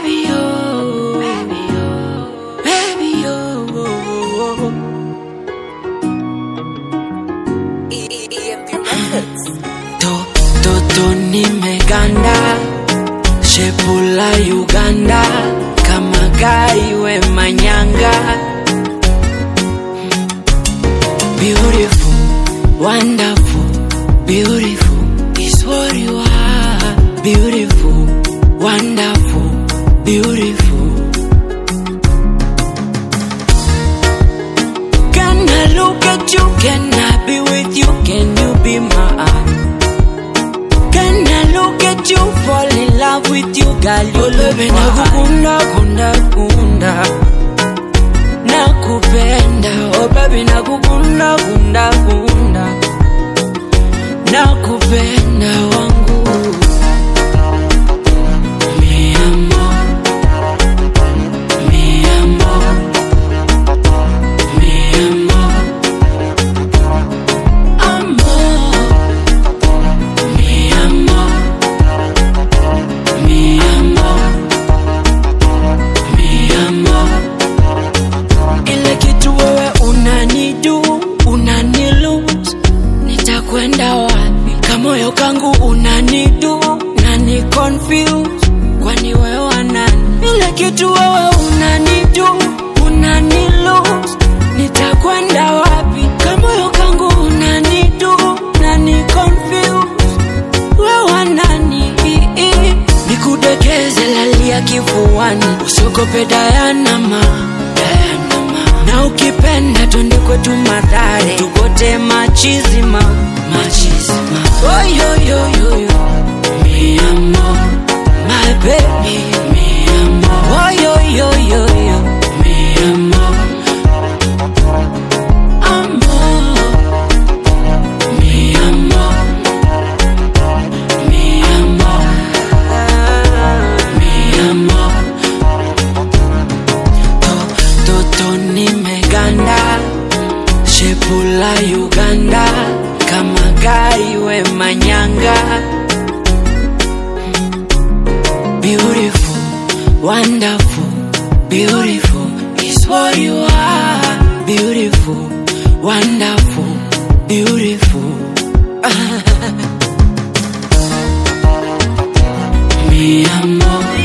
Baby, oh, baby, oh, baby, oh. EMP Records. To, toto nimeganda, shepu la Uganda, kama gai we manyanga. Beautiful, wonderful, beautiful is what you are. Beautiful, wonderful, beautiful. Can I look at you? Can I be with you? Can you be mine? Can I look at you? Fall in love with you, girl. You love me nakukunda, kunda, kunda. Nakupenda, oh baby, nakukunda, kunda, kunda. Nakupenda wangu. Mi amor, mi amor, mi amor, amor. Mi amor, mi amor, mi amor. Ile kitu wewe unanidu, unanilose, nitakwenda wapi? Kamoyo kangu unanidu, nani confuse, kwani wewe wanani? Ile kitu wewe unanidu, unanilose, nitakwenda wapi? Kamoyo kangu unanidu, nani confuse wewe nani? Nikudekeze lalia kifuani, usiogope Dayanama, Dayanama. Na ukipenda twende kwetu Mathare, tugote machizima, machizima. Oh, yo, yo, yo, yo. Mi amor, my baby, mi amor. Oh, yo, yo, yo, yo. Mi amor, amor, mi amor. Mi amor, mi amor, to, toto nimeganda, shepu la Uganda, kama gai we manyanga. Beautiful, wonderful, beautiful is what you are. Beautiful, wonderful, beautiful. Mi amor,